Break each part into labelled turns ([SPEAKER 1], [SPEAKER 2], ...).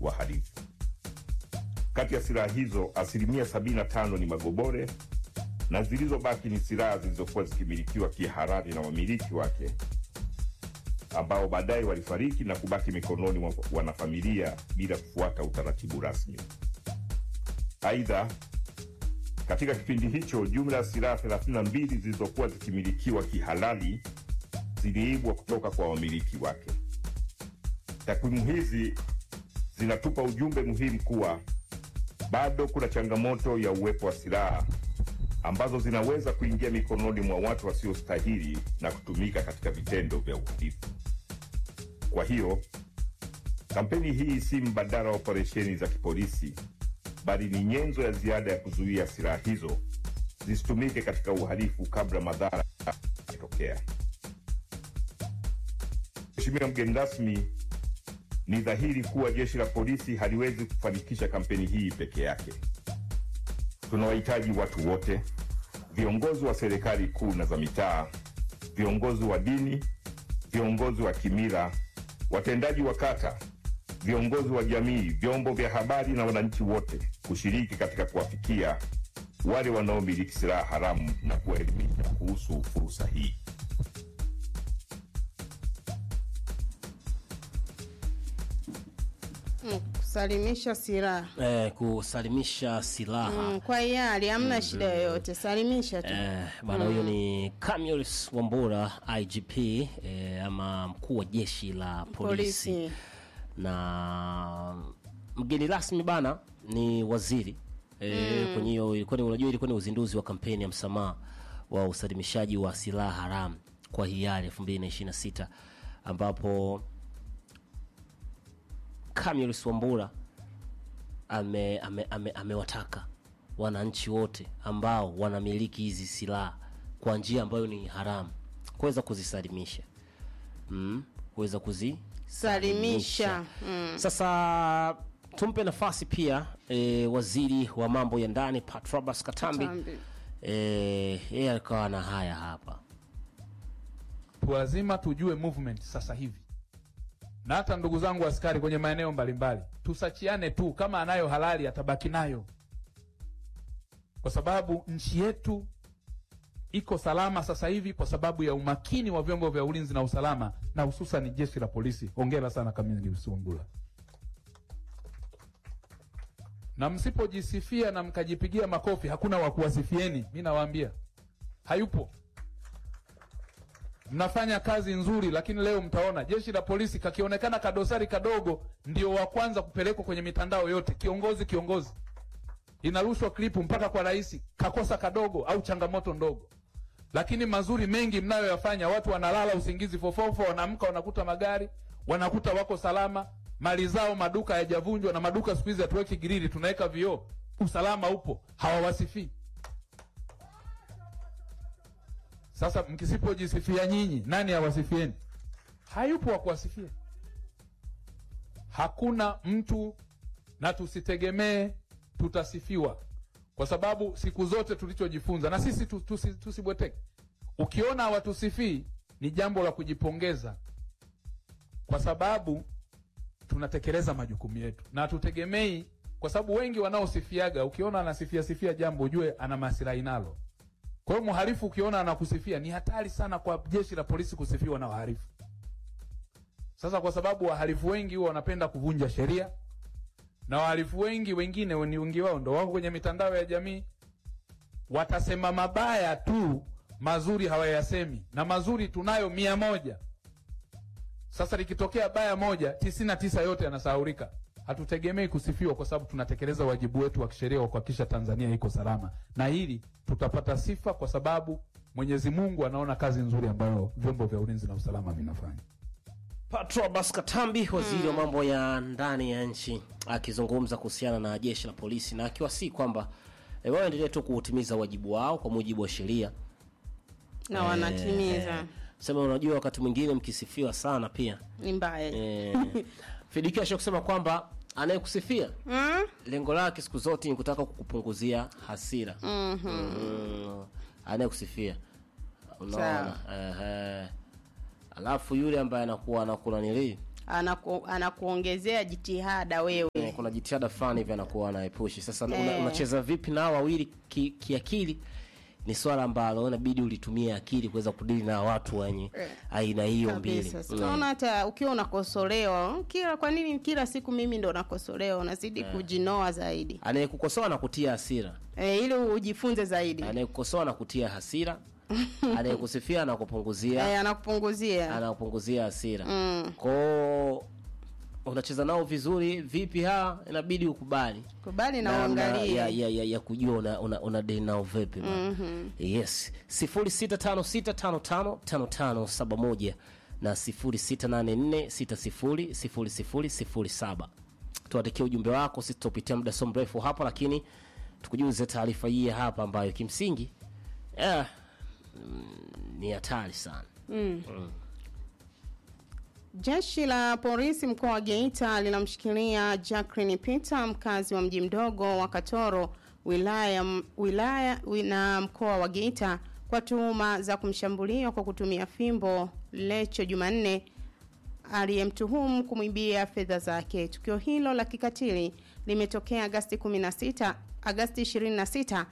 [SPEAKER 1] wahalifu. Kati ya silaha hizo, asilimia 75 ni magobore na zilizobaki ni silaha zilizokuwa zikimilikiwa kihalali na wamiliki wake ambao baadaye walifariki na kubaki mikononi mwa wanafamilia bila kufuata utaratibu rasmi. Aidha, katika kipindi hicho jumla ya silaha 32 zilizokuwa zikimilikiwa kihalali ziliibwa kutoka kwa wamiliki wake. Takwimu hizi zinatupa ujumbe muhimu kuwa bado kuna changamoto ya uwepo wa silaha ambazo zinaweza kuingia mikononi mwa watu wasiostahili na kutumika katika vitendo vya uhalifu. Kwa hiyo kampeni hii si mbadala wa operesheni za kipolisi, bali ni nyenzo ya ziada ya kuzuia silaha hizo zisitumike katika uhalifu kabla madhara yatokea. Mheshimiwa mgeni rasmi, ni dhahiri kuwa jeshi la polisi haliwezi kufanikisha kampeni hii peke yake. Tunawahitaji watu wote, viongozi wa serikali kuu na za mitaa, viongozi wa dini, viongozi wa kimila, watendaji wa kata, viongozi wa jamii, vyombo vya habari na wananchi wote kushiriki katika kuwafikia wale wanaomiliki silaha haramu na kuwaelimisha kuhusu fursa hii.
[SPEAKER 2] Mm, kusalimisha silaha
[SPEAKER 3] eh, kusalimisha silaha
[SPEAKER 2] mm, kwa hiari hamna shida yoyote, salimisha tu.
[SPEAKER 3] Eh, bwana huyo ni Camillus Wambura IGP eh, ama mkuu wa jeshi la polisi,
[SPEAKER 2] Polisi.
[SPEAKER 3] na mgeni rasmi bana ni waziri eh, kwenye hiyo ilikuwa ni unajua ilikuwa ni uzinduzi wa kampeni ya msamaha wa usalimishaji wa silaha haramu kwa hiari 2026 ambapo Camillus Wambura ame, ame, ame, amewataka wananchi wote ambao wanamiliki hizi silaha kwa njia ambayo ni haramu kuweza kuzisalimisha mm, kuweza kuzisalimisha
[SPEAKER 2] Mm.
[SPEAKER 3] sasa tumpe nafasi pia e, waziri wa mambo ya ndani Patrobas Katambi
[SPEAKER 2] Katambi.
[SPEAKER 3] e, yeye alikawa na haya hapa
[SPEAKER 4] lazima tujue movement sasa hivi, na hata ndugu zangu askari kwenye maeneo mbalimbali, tusachiane tu, kama anayo halali atabaki nayo, kwa sababu nchi yetu iko salama sasa hivi kwa sababu ya umakini wa vyombo vya ulinzi na usalama na hususan jeshi la polisi. Hongera sana Camillus Wambura, na msipojisifia na mkajipigia makofi, hakuna wa kuwasifieni. Mi nawaambia hayupo mnafanya kazi nzuri, lakini leo mtaona jeshi la polisi kakionekana kadosari kadogo, ndio wa kwanza kupelekwa kwenye mitandao yote. Kiongozi kiongozi, inarushwa klipu mpaka kwa rais, kakosa kadogo au changamoto ndogo, lakini mazuri mengi mnayoyafanya, watu wanalala usingizi fofofo, wanaamka wanakuta magari, wanakuta wako salama, mali zao, maduka hayajavunjwa, na maduka siku hizi hatuweki girili, tunaweka vioo, usalama upo, hawawasifii. Sasa mkisipojisifia nyinyi, nani awasifieni? Hayupo wa kuwasifia. Hakuna mtu, na tusitegemee tutasifiwa, kwa sababu siku zote tulichojifunza na sisi tu- tusi- tusibweteke. Ukiona hawatusifii ni jambo la kujipongeza, kwa sababu tunatekeleza majukumu yetu na hatutegemei, kwa sababu wengi wanaosifiaga, ukiona anasifia sifia jambo ujue ana maslahi nalo. Kwa hiyo mhalifu ukiona anakusifia ni hatari sana kwa jeshi la polisi kusifiwa na wahalifu. Sasa kwa sababu wahalifu wengi huwa wanapenda kuvunja sheria na wahalifu wengi wengine ni wengi wao ndo wako kwenye mitandao ya jamii, watasema mabaya tu, mazuri hawayasemi, na mazuri tunayo mia moja. Sasa likitokea baya moja, tisini na tisa yote yanasahaulika. Hatutegemei kusifiwa kwa sababu tunatekeleza wajibu wetu wa kisheria wa kuhakikisha Tanzania iko salama, na hili tutapata sifa kwa sababu Mwenyezi Mungu anaona kazi nzuri ambayo vyombo vya ulinzi na usalama vinafanya.
[SPEAKER 3] Patrobas Katambi, waziri wa mambo ya ndani ya nchi, akizungumza kuhusiana na jeshi la polisi na akiwasii kwamba e, waendelee tu kuutimiza wajibu wao kwa mujibu wa sheria
[SPEAKER 2] na wanatimiza
[SPEAKER 3] Eh, sema unajua, wakati mwingine mkisifiwa sana pia
[SPEAKER 2] ni mbaya
[SPEAKER 3] eh, Fidikasho kusema kwamba anayekusifia
[SPEAKER 2] Mm?
[SPEAKER 3] lengo lake siku zote ni kutaka kukupunguzia hasira mm, anayekusifia unaona
[SPEAKER 2] Sawa.
[SPEAKER 3] ehe. alafu yule ambaye anakuwa anakula nili
[SPEAKER 2] anaku, anakuongezea jitihada wewe
[SPEAKER 3] Eh, kuna jitihada fulani hivi anakuwa anaepushi sasa una,
[SPEAKER 2] Eh.
[SPEAKER 3] unacheza vipi na hao wawili ki- kiakili ni swala ambalo inabidi ulitumie akili kuweza kudili na watu wenye
[SPEAKER 2] Eh.
[SPEAKER 3] aina hiyo mbili
[SPEAKER 2] kabisa Si unaona hata ukiwa unakosolewa kila kwa nini kila siku mimi ndo nakosolewa unazidi kujinoa zaidi
[SPEAKER 3] anayekukosoa na kutia hasira
[SPEAKER 2] e, ili ujifunze zaidi
[SPEAKER 3] anayekukosoa na kutia hasira anayekusifia na kupunguzia
[SPEAKER 2] e, anakupunguzia
[SPEAKER 3] anakupunguzia hasira
[SPEAKER 2] Mm.
[SPEAKER 3] kwao unacheza nao vizuri vipi ha inabidi ukubali
[SPEAKER 2] kubali na
[SPEAKER 3] namna
[SPEAKER 2] uangalie
[SPEAKER 3] ya, ya, ya, ya kujua una, una, una deli nao vipi mm-hmm. yes sifuri sita tano sita tano tano tano tano saba moja na sifuri sita nane nne sita sifuri sifuri sifuri sifuri saba tuandikia ujumbe wako sisi tutapitia muda so mrefu hapa lakini tukujuze taarifa hii ya hapa ambayo kimsingi eh, mm, ni hatari sana
[SPEAKER 2] Jeshi la polisi mkoa wa Geita linamshikilia Jacqueline Peter mkazi wa mji mdogo wa Katoro wilaya, wilaya wi- na mkoa wa Geita kwa tuhuma za kumshambulia kwa kutumia fimbo Lecho Jumanne aliyemtuhumu kumwibia fedha zake. Tukio hilo la kikatili limetokea Agasti 16, Agasti 26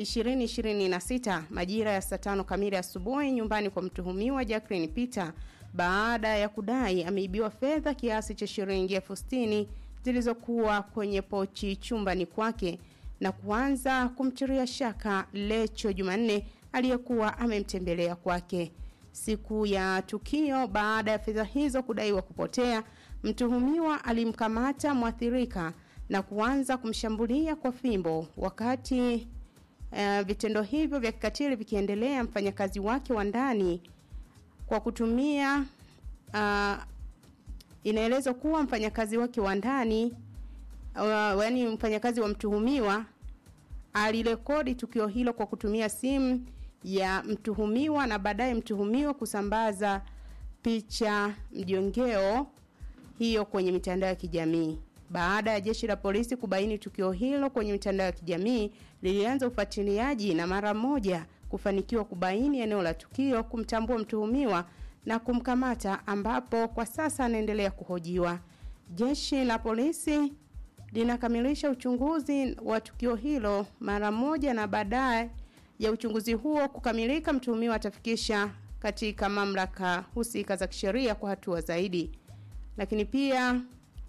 [SPEAKER 2] 2026 majira ya saa tano kamili asubuhi nyumbani kwa mtuhumiwa Jacqueline Peter baada ya kudai ameibiwa fedha kiasi cha shilingi elfu sitini zilizokuwa kwenye pochi chumbani kwake na kuanza kumtiria shaka Lecho Jumanne aliyekuwa amemtembelea kwake. Siku ya tukio, baada ya fedha hizo kudaiwa kupotea, mtuhumiwa alimkamata mwathirika na kuanza kumshambulia kwa fimbo. Wakati uh, vitendo hivyo vya kikatili vikiendelea, mfanyakazi wake wa ndani kwa kutumia uh, inaelezwa kuwa mfanyakazi wake wa ndani uh, yaani mfanyakazi wa mtuhumiwa alirekodi tukio hilo kwa kutumia simu ya mtuhumiwa na baadaye mtuhumiwa kusambaza picha mjongeo hiyo kwenye mitandao ya kijamii. Baada ya jeshi la polisi kubaini tukio hilo kwenye mitandao ya kijamii, lilianza ufuatiliaji na mara moja kufanikiwa kubaini eneo la tukio, kumtambua mtuhumiwa na kumkamata, ambapo kwa sasa anaendelea kuhojiwa. Jeshi la polisi linakamilisha uchunguzi wa tukio hilo mara moja, na baadaye ya uchunguzi huo kukamilika, mtuhumiwa atafikisha katika mamlaka husika za kisheria kwa hatua zaidi. Lakini pia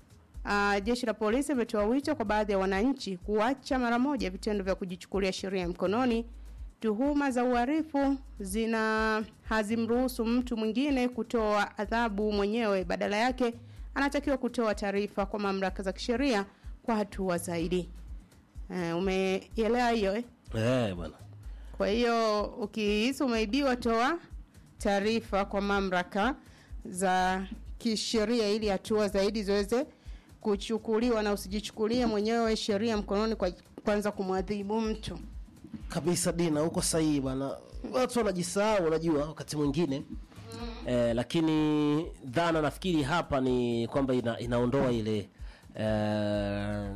[SPEAKER 2] uh, jeshi la polisi limetoa wito kwa baadhi ya wananchi kuacha mara moja vitendo vya kujichukulia sheria mkononi. Tuhuma za uhalifu zina hazimruhusu mtu mwingine kutoa adhabu mwenyewe, badala yake anatakiwa kutoa taarifa kwa mamlaka za kisheria kwa hatua zaidi. Uh, umeelewa hiyo eh?
[SPEAKER 3] eh, bwana
[SPEAKER 2] Kwa hiyo ukihisi umeibiwa, toa taarifa kwa mamlaka za kisheria ili hatua zaidi ziweze kuchukuliwa, na usijichukulie mwenyewe sheria mkononi kwa kwanza kumwadhibu mtu.
[SPEAKER 3] kabisa dina huko sahihi bwana watu wanajisahau unajua wakati mwingine eh, lakini dhana nafikiri hapa ni kwamba ina, inaondoa ile eh,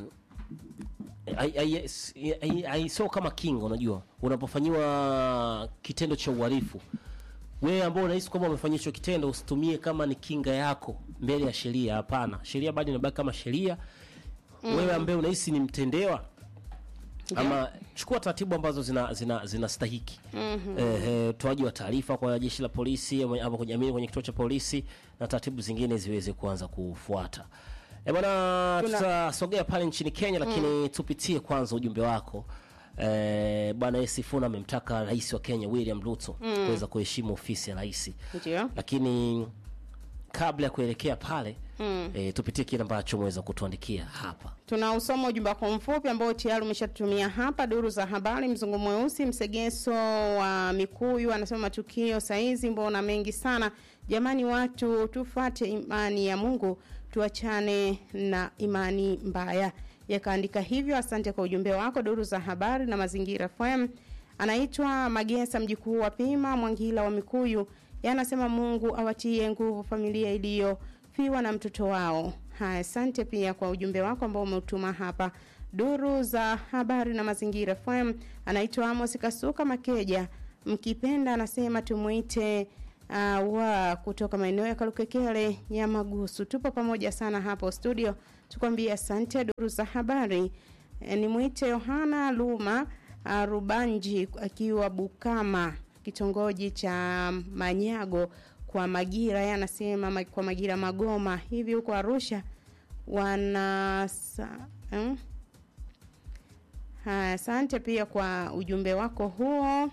[SPEAKER 3] ai- ai- s- ai- ai- sio kama kinga unajua unapofanyiwa kitendo cha uhalifu wewe ambao unahisi kwamba umefanyia hicho kitendo usitumie kama ni kinga yako mbele ya sheria hapana sheria bado inabaki kama sheria wewe ambaye unahisi ni mtendewa ama chukua taratibu ambazo zina zina zinastahiki mm-hmm. eh, toaji wa taarifa kwa jeshi la polisi ama ama kwa jamii kwenye kituo cha polisi na taratibu zingine ziweze kuanza kufuata e bwana
[SPEAKER 2] Tuna-
[SPEAKER 3] tutasogea pale nchini kenya lakini tupitie kwanza ujumbe wako Eh, bwana Esi Sifuna amemtaka rais wa Kenya William Ruto kuweza kuheshimu ofisi ya rais,
[SPEAKER 2] Ndio.
[SPEAKER 3] lakini kabla ya kuelekea pale mm. eh, tupitie kile ambacho umeweza kutuandikia hapa.
[SPEAKER 2] Tunausoma ujumbe wako mfupi ambao tayari umeshatutumia hapa. Duru za habari, mzungu mweusi msegeso wa Mikuyu anasema matukio saizi mbona mengi sana jamani, watu tufuate imani ya Mungu, tuachane na imani mbaya. Yakaandika hivyo. Asante kwa ujumbe wako. Duru za habari na mazingira FM anaitwa Magesa mjukuu wa Pima Mwangila wa Mikuyu, yeye anasema Mungu awatie nguvu familia iliyofiwa na mtoto wao. Haya, asante pia kwa ujumbe wako ambao umeutuma hapa. Duru za habari na mazingira FM anaitwa Amos Kasuka Makeja, mkipenda anasema tumuite uh, wa kutoka maeneo ya Kalukekele Nyamagusu. Tupo pamoja sana hapo studio, tukwambie asante. Duru za habari e, ni mwite Yohana Luma uh, Rubanji akiwa Bukama kitongoji cha Manyago kwa Magira, yeye anasema ma- kwa Magira Magoma hivi huko Arusha wana sa, eh? Haya, asante pia kwa ujumbe wako huo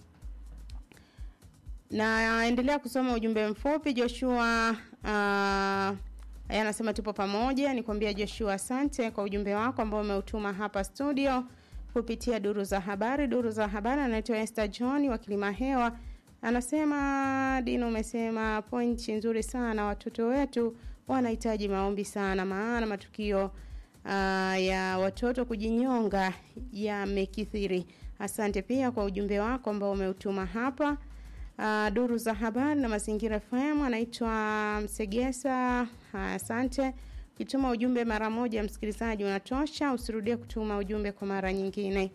[SPEAKER 2] na endelea kusoma ujumbe mfupi Joshua. Uh, yeye anasema tupo pamoja. Nikwambia Joshua, asante kwa ujumbe wako ambao umeutuma hapa studio kupitia duru za habari. Duru za habari anaitwa Esther John wa Kilima Hewa, anasema Dino, umesema pointi nzuri sana. Watoto wetu wanahitaji maombi sana, maana matukio uh, ya watoto kujinyonga yamekithiri. Asante pia kwa ujumbe wako ambao umeutuma hapa. Uh, duru za habari na mazingira FM anaitwa Msegesa. Haya, Asante. Ukituma ujumbe mara moja, msikilizaji, unatosha. Usirudie kutuma ujumbe kwa mara nyingine.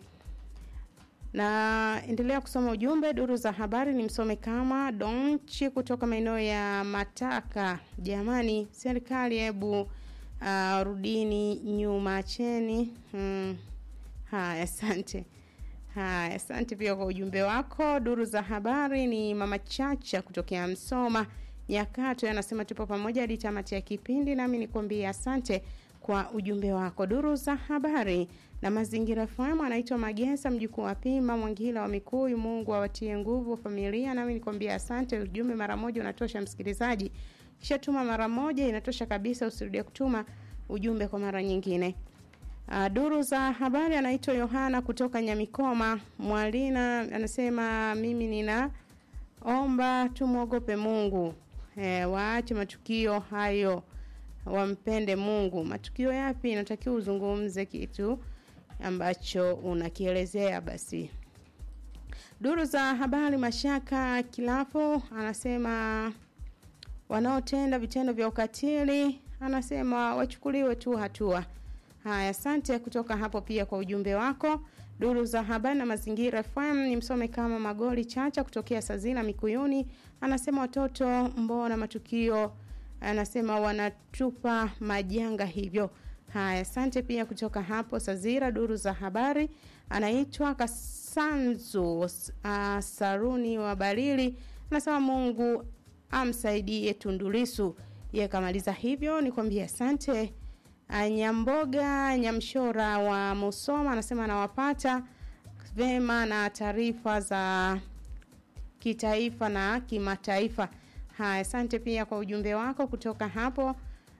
[SPEAKER 2] Na endelea kusoma ujumbe. Duru za habari ni msome kama Donchi kutoka maeneo ya Mataka. Jamani, serikali hebu uh, rudini nyuma cheni. Hmm. Haya, asante. Haya, asante pia kwa ujumbe wako. Duru za habari ni mama Chacha kutokea Msoma Nyakato, anasema tupo pamoja hadi tamati ya kipindi, nami nikwambie asante kwa ujumbe wako. Duru za habari na mazingira FM anaitwa Magesa, mjukuu wa Pima Mwangila wa Mikuyu. Mungu awatie nguvu familia, nami nikwambie asante. Ujumbe mara moja unatosha, msikilizaji, kisha tuma mara moja inatosha kabisa, usirudie kutuma ujumbe kwa mara nyingine. Uh, duru za habari anaitwa Yohana kutoka Nyamikoma Mwalina, anasema mimi ninaomba tumwogope Mungu e, waache matukio hayo, wampende Mungu. Matukio yapi? Inatakiwa uzungumze kitu ambacho unakielezea. Basi duru za habari, Mashaka Kilafu anasema wanaotenda vitendo vya ukatili, anasema wachukuliwe tu hatua. Haya, asante kutoka hapo pia kwa ujumbe wako. Duru za habari na mazingira FM ni msome kama Magoli Chacha kutokea Sazina Mikuyuni, anasema watoto, mbona matukio, anasema wanatupa majanga hivyo. Haya, asante pia kutoka hapo Sazira. Duru za habari anaitwa Kasanzu uh, Saruni wa Balili, anasema Mungu amsaidie Tundulisu. Yeye kamaliza hivyo, nikwambie asante. Nyamboga Nyamshora wa Musoma anasema anawapata vema na taarifa za kitaifa na kimataifa. Haya, asante pia kwa ujumbe wako kutoka hapo.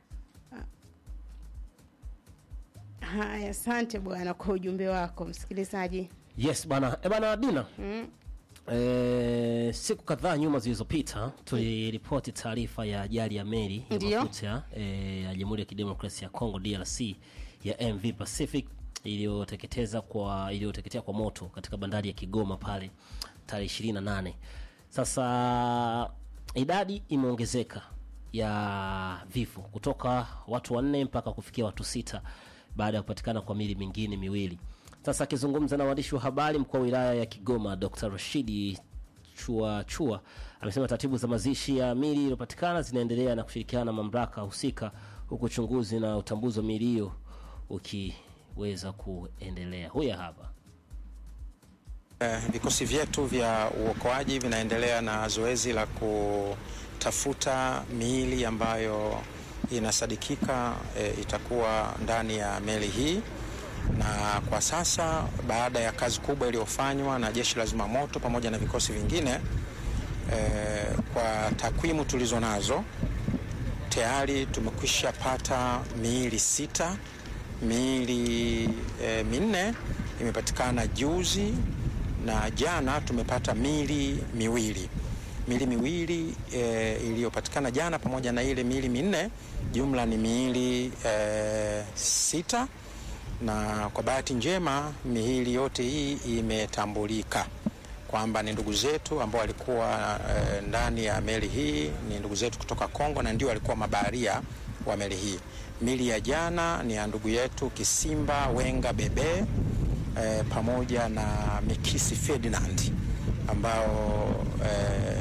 [SPEAKER 2] Haya, asante bwana kwa ujumbe wako msikilizaji.
[SPEAKER 3] Yes bana, e bana Dina.
[SPEAKER 2] Mm.
[SPEAKER 3] E, siku kadhaa nyuma zilizopita tuliripoti taarifa ya ajali ya meli ya
[SPEAKER 2] Ndiyo.
[SPEAKER 3] mafuta e, ya Jamhuri ya Kidemokrasia ya Kongo DRC ya MV Pacific iliyoteketeza kwa iliyoteketea kwa moto katika bandari ya Kigoma pale tarehe 28. Sasa idadi imeongezeka ya vifo kutoka watu wanne mpaka kufikia watu sita baada ya kupatikana kwa mili mingine miwili. Sasa akizungumza na waandishi wa habari, mkuu wa wilaya ya Kigoma Dr. Rashidi Chua Chua amesema taratibu za mazishi ya mili iliyopatikana zinaendelea na kushirikiana na mamlaka husika, huku uchunguzi na utambuzi wa mili hiyo ukiweza kuendelea. Huya hapa.
[SPEAKER 5] Eh, Vikosi vyetu vya uokoaji vinaendelea na zoezi la kutafuta miili ambayo inasadikika eh, itakuwa ndani ya meli hii, na kwa sasa baada ya kazi kubwa iliyofanywa na jeshi la zimamoto pamoja na vikosi vingine eh, kwa takwimu tulizo nazo tayari tumekwisha pata miili sita. Miili e, minne imepatikana juzi na jana tumepata miili miwili. Miili miwili e, iliyopatikana jana pamoja na ile miili minne, jumla ni miili e, sita, na kwa bahati njema miili yote hii imetambulika kwamba ni ndugu zetu ambao walikuwa e, ndani ya meli hii, ni ndugu zetu kutoka Kongo na ndio walikuwa mabaharia wa meli hii. Mili ya jana ni ya ndugu yetu Kisimba Wenga Bebe e, pamoja na Mikisi Ferdinand ambao e,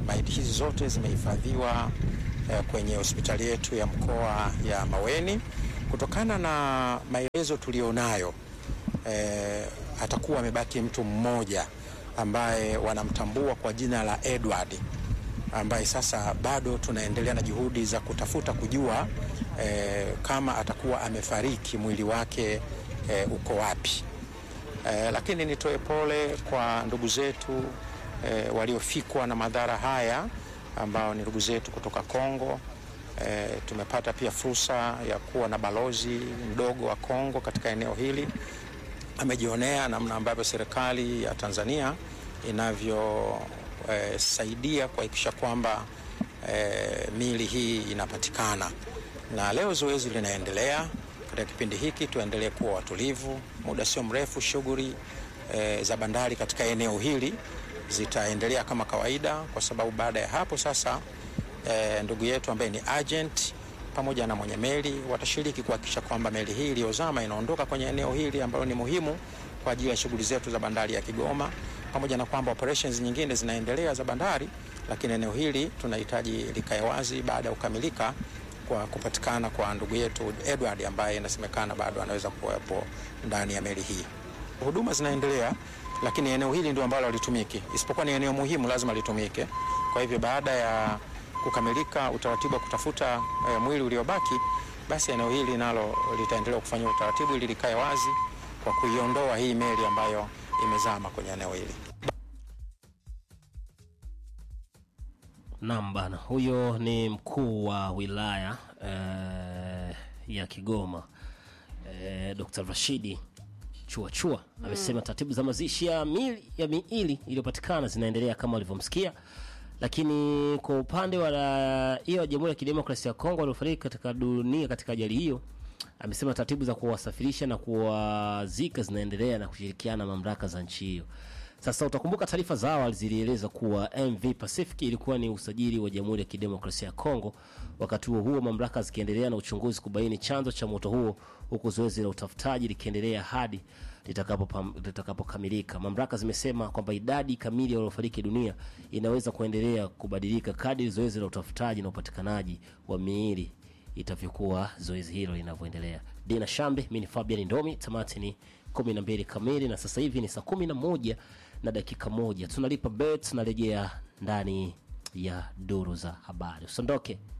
[SPEAKER 5] maiti hizi zote zimehifadhiwa eh, kwenye hospitali yetu ya mkoa ya Maweni. Kutokana na maelezo tulionayo, eh, atakuwa amebaki mtu mmoja ambaye wanamtambua kwa jina la Edward ambaye sasa bado tunaendelea na juhudi za kutafuta kujua eh, kama atakuwa amefariki, mwili wake eh, uko wapi. Eh, lakini nitoe pole kwa ndugu zetu eh, waliofikwa na madhara haya ambao ni ndugu zetu kutoka Kongo. Eh, tumepata pia fursa ya kuwa na balozi mdogo wa Kongo katika eneo hili. Amejionea namna ambavyo serikali ya Tanzania inavyosaidia eh, kuhakikisha kwamba eh, miili hii inapatikana, na leo zoezi linaendelea. Katika kipindi hiki tuendelee kuwa watulivu. Muda sio mrefu shughuli eh, za bandari katika eneo hili zitaendelea kama kawaida, kwa sababu baada ya hapo sasa eh, ndugu yetu ambaye ni agent pamoja na mwenye meli watashiriki kuhakikisha kwamba meli hii iliyozama inaondoka kwenye eneo hili ambalo ni muhimu kwa ajili ya shughuli zetu za bandari ya Kigoma, pamoja na kwamba operations nyingine zinaendelea za bandari, lakini eneo hili tunahitaji likae wazi baada ya kukamilika kwa kupatikana kwa ndugu yetu Edward ambaye inasemekana bado anaweza kuwepo ndani ya meli hii. Huduma zinaendelea, lakini eneo hili ndio ambalo halitumiki, isipokuwa ni eneo muhimu, lazima litumike. Kwa hivyo baada ya kukamilika utaratibu wa kutafuta e, mwili uliobaki, basi eneo hili nalo litaendelea kufanya utaratibu ili likae wazi kwa kuiondoa hii meli ambayo imezama kwenye eneo hili.
[SPEAKER 3] Naam bana, huyo ni mkuu wa wilaya eh, ya Kigoma eh, Dr. Rashidi Chua Chua amesema taratibu za mazishi ya miili ya miili iliyopatikana zinaendelea kama walivyomsikia, lakini kwa upande wa raia wa Jamhuri ya Kidemokrasia ya Kongo waliofariki katika dunia katika ajali hiyo, amesema taratibu za kuwasafirisha na kuwazika zinaendelea na kushirikiana na mamlaka za nchi hiyo. Sasa utakumbuka taarifa za awali zilieleza kuwa MV Pacific ilikuwa ni usajili wa Jamhuri ya Kidemokrasia ya Kongo. Wakati huo huo, mamlaka zikiendelea na uchunguzi kubaini chanzo cha moto huo, huku zoezi la utafutaji likiendelea hadi litakapo- litakapokamilika. Mamlaka zimesema kwamba idadi kamili ya waliofariki dunia inaweza kuendelea kubadilika kadri zoezi la utafutaji na upatikanaji wa miili itavyokuwa zoezi hilo linavyoendelea. Dina Shambe, mimi ni Fabian Ndomi, tamati ni 12 kamili na sasa hivi ni saa 11 na dakika moja. Tunalipa bet, tunarejea ndani ya duru za habari. Usiondoke.